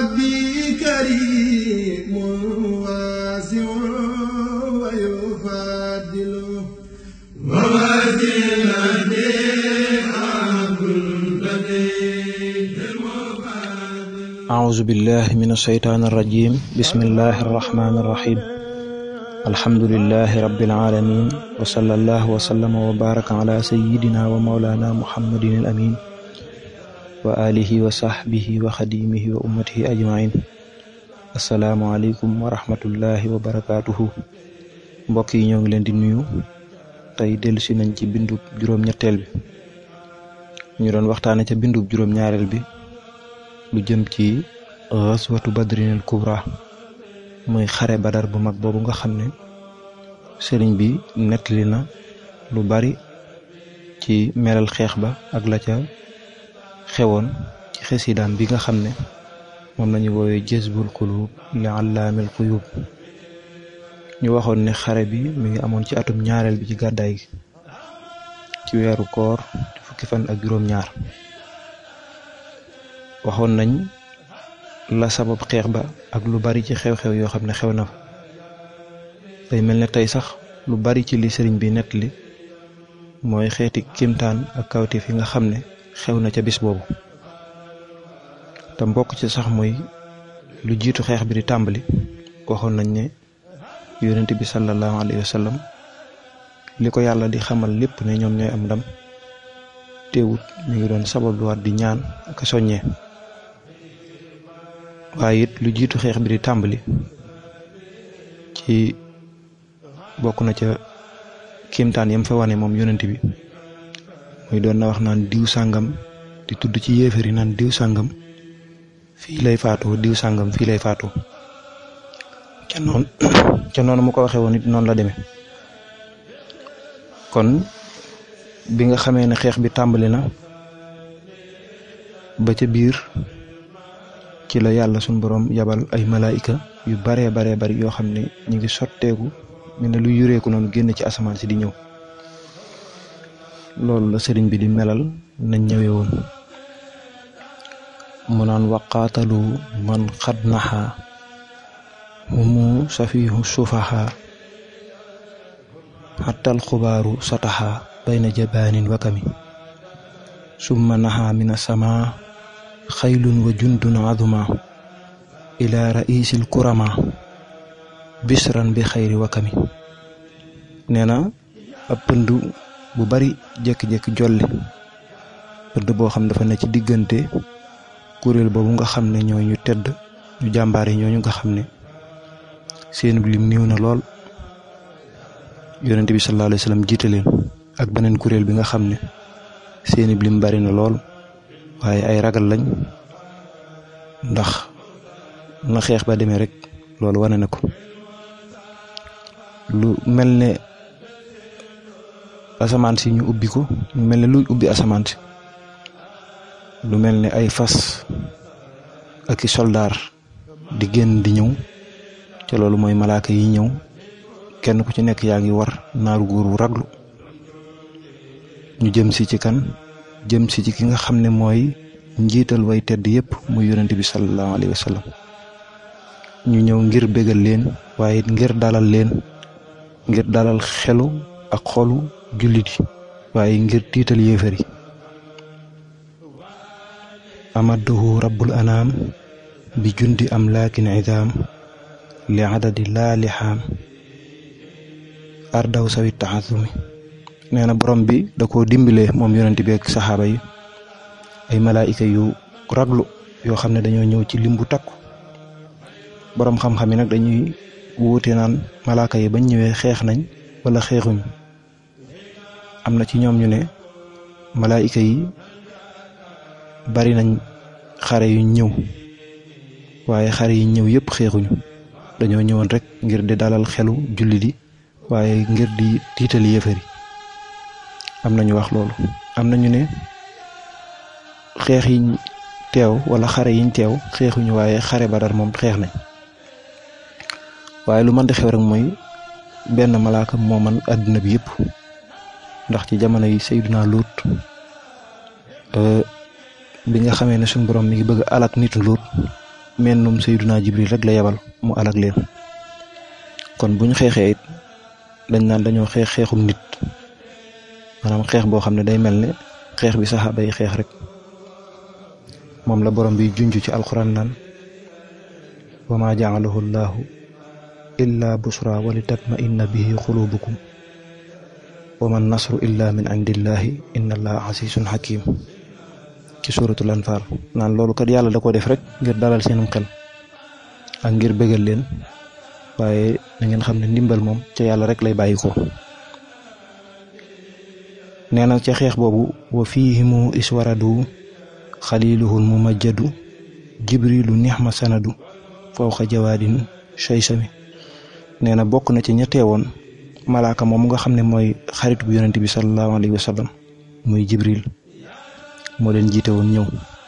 ربي كريم واسع ويفضل ووسيلتي عبد البديع أعوذ بالله من الشيطان الرجيم بسم الله الرحمن الرحيم الحمد لله رب العالمين وصلى الله وسلم وبارك على سيدنا ومولانا محمد الأمين وآله وصحبه وخديمه وأمته أجمعين السلام عليكم ورحمة الله وبركاته mbokk yi ñoo ngi leen di nuyu tey dellusi nañ ci bindub juróom-ñetteel bi ñu doon waxtaane ca bindub juróom-ñaareel bi lu jëm ci xaswatu badrinil kubra muy xare badar bu mag boobu nga xam ne sëriñ bi nettali na lu bari ci melal xeex ba ak la ca xewoon ci xesidaam bi nga xam ne moom lañu woowee jazbul qulub li allaamil quyub ñu waxoon ne xare bi mi ngi amoon ci atum ñaareel bi ci gàddaay gi ci weeru koor di fukki fan ak juróom-ñaar waxoon nañ la sabab xeex ba ak lu bari ci xew-xew yoo xam ne xew na fa day mel ne tey sax lu bari ci li sëriñ bi nettali mooy xeeti kimtaan ak kawtif yi nga xam ne xew na ca bis boobu te mbokk ci sax mooy lu jiitu xeex bi di tàmbali waxoon nañ ne yonent bi sallallahu alayhi wa sallam li ko yàlla di xamal lépp ne ñoom ñooy am ndam teewut mi ngi doon sabab lu war di ñaan ak a soññee waaye it lu jiitu xeex bi di tàmbali ci bokk na ca kéemtaan yam fa wane moom yonent bi muy doon na wax naan diw sàngam di tudd ci yéefar yi naan diw sàngam fii lay faatoo diw sàngam fii lay faatoo ca noonu ca noonu mu ko waxee woon it noonu la demee kon bi nga xamee ne xeex bi tàmbali na ba ca biir ci la yàlla suñ boroom yabal ay malaayika yu baree baree bari yoo xam ne ñu ngi sotteeku mel ne lu yureeku noonu génn ci asamaan si di ñëw loolu la sëriñ bi di melal nañ ñëwee woon mu naan waqaatalu man xad naxa humu safihu sufaha xattal xubaaru sataxa bayna jabaanin wakami summa naxa min asama xaylun wa jundun aduma ila raisil kurama bisran bi xayri wakami nee na ab pënd bu bari jékki-jékki jolli pënd boo xam dafa ne ci diggante kuréel boobu nga xam ne ñoo ñu tedd ñu jàmbaar yi ñooñu nga xam ne seen lim néew na lool yonent bi sallallahu alayhi wa sallam jiite leen ak beneen kuréel bi nga xam ne seeni lim bari na lool waaye ay ragal lañ ndax na xeex ba demee rek loolu wane na ko lu mel ne asamaan si ñu ubbi ko lu mel ne luy ubbi asamaan si lu mel ne ay fas ak i soldaar di génn di ñëw te loolu mooy malaaka yi ñëw kenn ku ci nekk yaa ngi war naaru góor wu raglu ñu jëm si ci kan jëm si ci ki nga xam ne mooy njiital way tedd yépp muy yonent bi sallallahu alayhi wa sallam ñu ñëw ngir bégal leen waaye ngir dalal leen ngir dalal xelu ak xolu jullit yi waaye ngir tiital yéefar yi amadduhu rabbul anaam bi jundi am laakin idaam li adadi laa lixaam ardaw sawi taxasumi nee na borom bi da koo dimbilee moom yonent bi ak saxaaba yi ay malaayika yu raglu yoo xam ne dañoo ñëw ci lim bu takku borom xam-xam yi nag dañuy wuute naan malaaka yi bañ ñëwee xeex nañ wala xeexuñ am na ci ñoom ñu ne malaayika yi bari nañ xare yu ñëw waaye xare yi ñëw yëpp xeexuñu dañoo ñëwoon rek ngir di dalal xelu julli di waaye ngir di tiital yéefar yi am na ñu wax loolu am na ñu ne xeex yiñ teew wala xare yiñ teew xeexuñu waaye xare Badar moom xeex nañ waaye lu mën di xew rek mooy benn malaaka moo man àddina bi yëpp ndax ci jamono yi Seydina Luut bi nga xamee ne suñu borom mi ngi bëgg alak nitu Luut mennum sayyiduna jibril rek la yebal mu alag leen kon buñ xeexee it dañ naan dañoo xeex xeexum nit maanaam xeex boo xam ne day mel ne xeex bi saxaaba yi xeex rek moom la borom bi junj ci alquran naan wa ma jaalahu llahu illa busra wa li tatma inna bihi xulubukum wa man nasru illa min indillahi inna allaha asisun hakim ci suratul anfal naan loolu kat yàlla da ko def rek ngir dalal seenum xel ak ngir bëggal leen waaye na ngeen xam ne ndimbal moom ca yàlla rek lay bàyyi ko nee na ca xeex boobu wa fiihimu iswaradu xaliluhul mumajjadu jibrilu nixma sanadu fawqa jawaadin shaysami nee na bokk na ci ña teewoon malaaka moom nga xam ne mooy xaritu bu yonent bi sallallahu alayhi wa sallam muy jibril moo leen jiite woon ñëw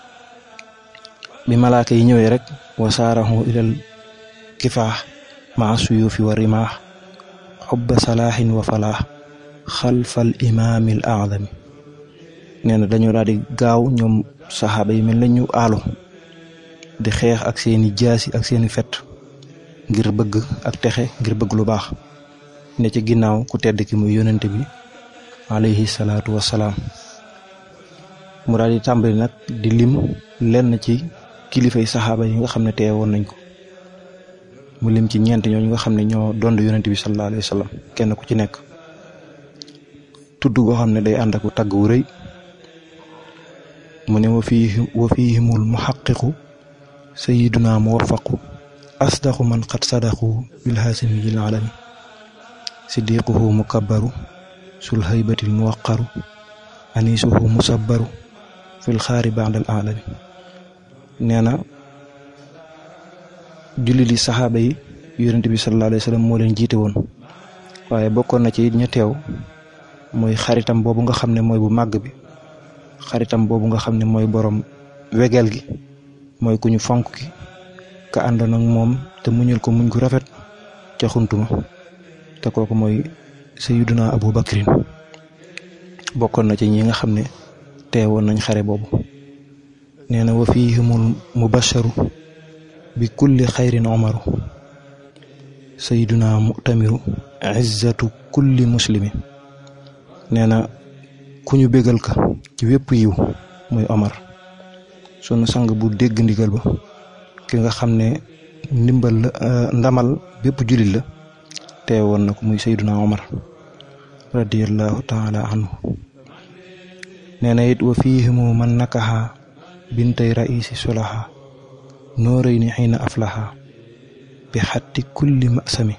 bi malaaka yi ñëwee rek wa saarahu ilal kifaax maa suyuufi wa rimaax xubba salaaxin wa falaax xalfal imaamil aadami nee na dañoo daal di gaaw ñoom saxaaba yi mel nañu aalu di xeex ak seeni jaasi ak seeni fet ngir bëgg ak texe ngir bëgg lu baax ne ci ginnaaw ku tedd ki muy yonent bi alayhi salaatu wassalaam mu daal di tàmbali nag di lim lenn ci kilifay saxaaba yi nga xam ne teewoon nañ ko mu lim ci ñeent ñooñu nga xam ne ñoo dond yonent bi sallallahu alayhi wa sallam kenn ku ci nekk tudd goo xam ne day ànd ak tagg wu rëy mu ne wa fii wa fiihimul muhaqiqu sayiduna muwafaqu asdaqu man qad sadaqu bil haasimiyil alami siddiquhu mukabbaru sul haybatil muwaqaru anisuhu musabbaru fil xaari baadal alami nee na julli li saxaaba yi yonent bi sallallahu alayhi wa sallam moo leen jiite woon waaye bokkoon na ci it ña teew mooy xaritam boobu nga xam ne mooy bu màgg bi xaritam boobu nga xam ne mooy borom wegeel gi mooy ku ñu fonk ki ka àndoon ak moom te muñul ko muñ gu rafet ca xuntuma te kooku mooy sayyiduna abu bakrin bokkoon na ci ñi nga xam ne teewoon nañ xare boobu nee na wa fihimul mubasharu bi kulli xayrin omaru sayyiduna mu'tamiru izzatu kulli muslimi nee na ku ñu bégal ka ci wépp yiw muy omar sunu sang bu dégg ndigal ba ki nga xam ne ndimbal la ndamal bépp jullit la teewoon na ko muy sayyiduna omar radiyallahu taala anhu nee na it wa fiihimu man nakaxa bintay raisi sulaha nooray ni xiina aflaha bi xatti kulli masami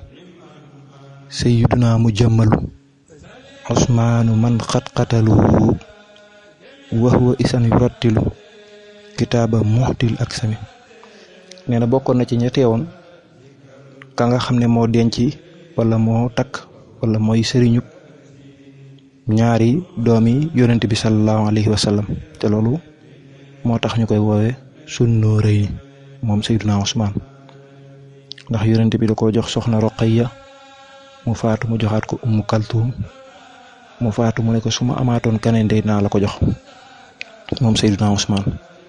sayiduna mu jëmmalu osmaanu man xat-xataluhu wa huwa isan yurattilu kitaaba muxtil ak sami nee na bokkoon na ci ña teewoon ka nga xam ne moo denc wala moo takk wala mooy sëriñub ñaari doomi yonent bi sallallahu alayhi wa sallam te loolu moo tax ñu koy woowee sunnoo rëy moom Seydina Usmaan ndax yonent bi da koo jox soxna Roqayya mu faatu mu joxaat ko Ummu Kaltuum mu faatu mu ne ko su ma amaatoon keneen day naa la ko jox moom Seydina Usmaan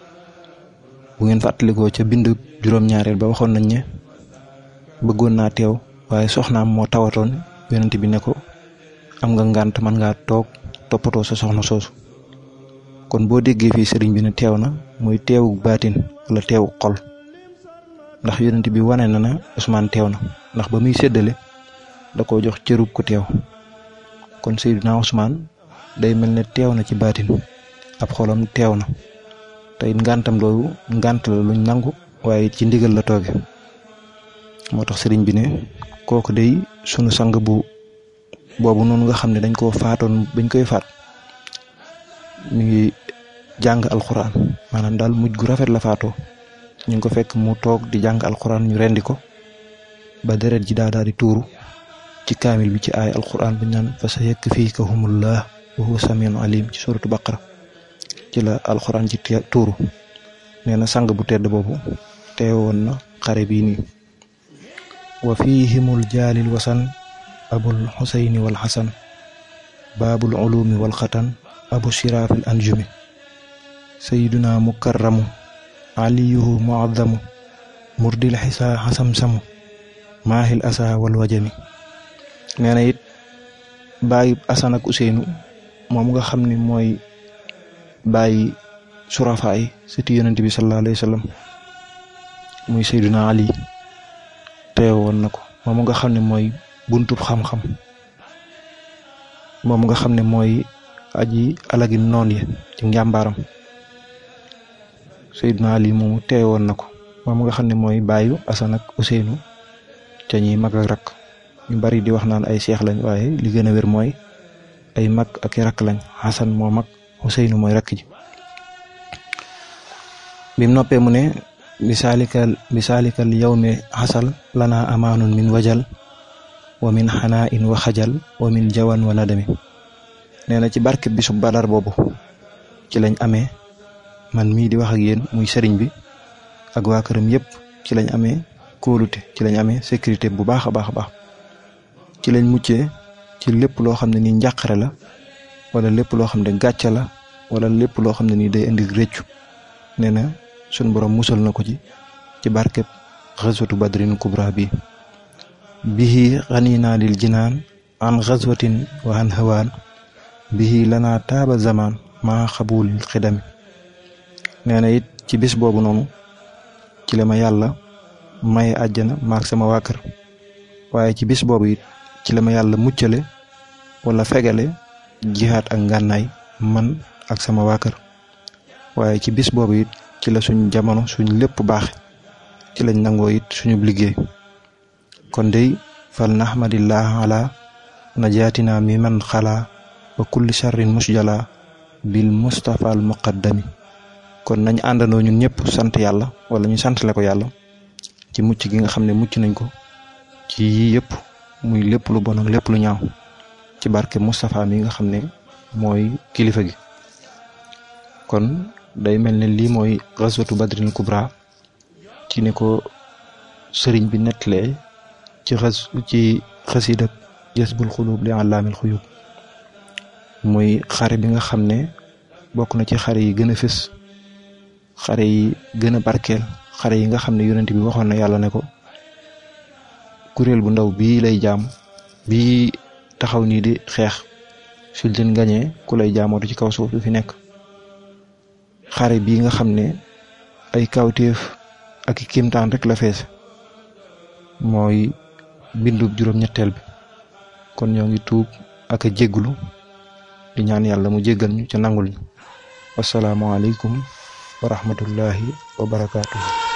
bu ngeen fàttalikoo ca bind juróom-ñaareel ba waxoon nañ ne bëggoon naa teew waaye soxnaam moo tawatoon yonent bi ne ko am nga ngànt man ngaa toog toppatoo sa soxna soosu kon boo déggee fii sëriñ bi ne teew na muy teewu baatin wala teewu xol ndax yonent bi wane na na Usmaan teew na ndax ba muy séddale da koo jox cërub ku teew kon Seydina Usmaan day mel ne teew na ci baatin ab xolam teew na tey ngàntam loolu ngànt la luñ nangu waaye ci ndigal la tooge moo tax sëriñ bi ne kooku day sunu sang bu boobu noonu nga xam ne dañ koo faatoon bañ koy faat mi ngi jàng alxuraan maanaam daal mujj gu rafet la faatoo ñu ngi ko fekk mu toog di jàng alxuraan ñu rendi ko ba deret ji daa daal di tuuru ci kaamil bi ci aay alxuraan bi naan fa sa yekk fii ka humullah wa huwa samiun alim ci suratu baqara ci la alxuraan ci tuuru nee na sang bu tedd boobu teewoon na xare bii nii wa fihimul jaalil wasan abul xusayni wal xasan baabul ulumi wal xatan abu shiraafil anjumi sayiduna mukarramu aliyuhu muazzamu murdil xisaa xasam samu maahil asa wal wajami nee na it bàyyi asan ak useynu moom nga xam ne mooy bàyyi surafa yi sëti yonent bi sallallahu alayhi wa sallam muy Seydina Ali teewoon na ko moom nga xam ne mooy buntub xam-xam moom nga xam ne mooy aji alagi noon yi ci njàmbaaram Seydina Ali moomu teewoon na ko moom nga xam ne mooy bàyyu Asan ak Useynu ca ñi mag ak rakk ñu bari di wax naan ay seex lañ waaye li gën a wér mooy ay mag ak i rakk lañ Xasan moo mag Useynu mooy rakk ji bim noppee mu ne bisaalikal bisaalikal yawmi xasal lana amaanun min wajal wa min xanaa in wa xajal wa min jawan wa nadami nee na ci barke bisu badar boobu ci lañ amee man mii di wax ak yéen muy sëriñ bi ak waa këram yépp ci lañ amee kóolute ci lañ amee sécurité bu baax a baax a baax ci lañ muccee ci lépp loo xam ne nii njàqare la wala lépp loo xam ne gàcce la wala lépp loo xam ne nii day indi rëccu nee na suñ borom musal na ko ci ci barkeb xaswatu badrin kubra bi bihi xaninaa lil jinaan an xaswatin wa an hawaan bihi lanaa taaba zaman maa xabulil xidami nee na it ci bis boobu noonu ci la ma yàlla maye àjjana maak sama waa kër waaye ci bis boobu it ci la ma yàlla muccale wala fegale jihaat ak ngànnaay man ak sama waa kër waaye ci bis boobu it ci la suñ jamono suñ lépp baax ci lañ nangoo it suñu liggéey kon dey fal nahmadillah ala najaatina mi man xalaa wa kulli sharrin musjala bil mustafa al muqaddami kon nañ àndandoo ñun ñëpp sant yàlla wala ñu santale ko yàlla ci mucc gi nga xam ne mucc nañ ko ci yii yëpp muy lépp lu bon ak lépp lu ñaaw ci barke Moustapha mi nga xam ne mooy kilifa gi kon day mel ne lii mooy xaswatu badrin kubra ci ni ko sëriñ bi nettalee ci xas ci xasida jasbul xulub li àllaamil xuyub muy xare bi nga xam ne bokk na ci xare yi gën a fës xare yi gën a barkeel xare yi nga xam ne yonent bi waxoon na yàlla ne ko kuréel bu ndaw bii lay jaam bii taxaw nii di xeex suñ leen gañee ku lay jaamootu ci kaw suuf du fi nekk xare bii nga xam ne ay kawtéef ak i kiimtaan rek la fees mooy bindub juróom-ñetteel bi kon ñoo ngi tuub ak a jégglu di ñaan yàlla mu jéggal ñu ca nangul ñu wasalaamualeykum wa rahmatullahi wa barakaatuhu